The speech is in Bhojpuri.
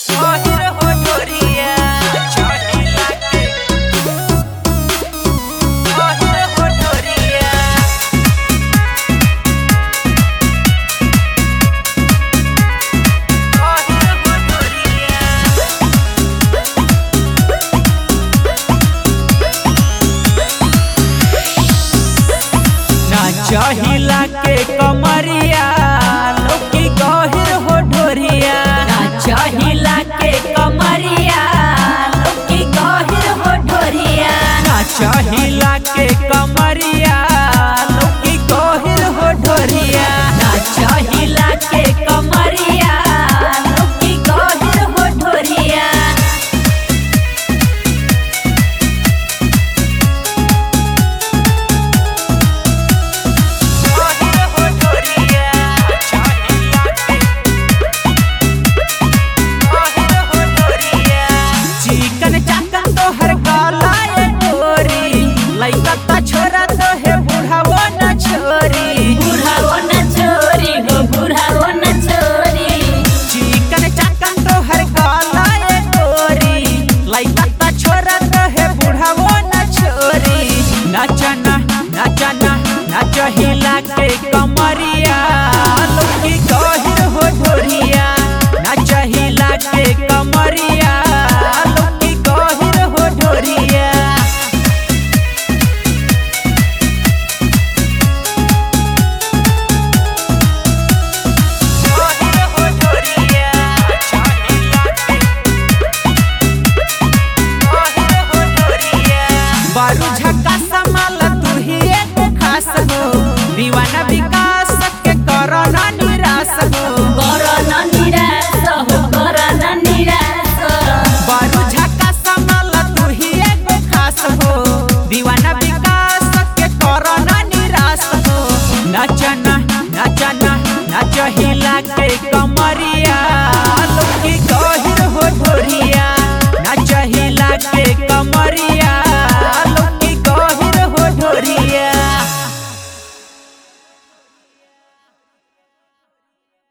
गहिर हो ढोरिया चहिला के गहिर हो ढोरिया गहिर हो ढोरिया ना चहिला के कमरिया लोकी गहिर हो ढोरिया ना चहिला के कमरिया लोकी गहिर हो ढोरिया ना चहिला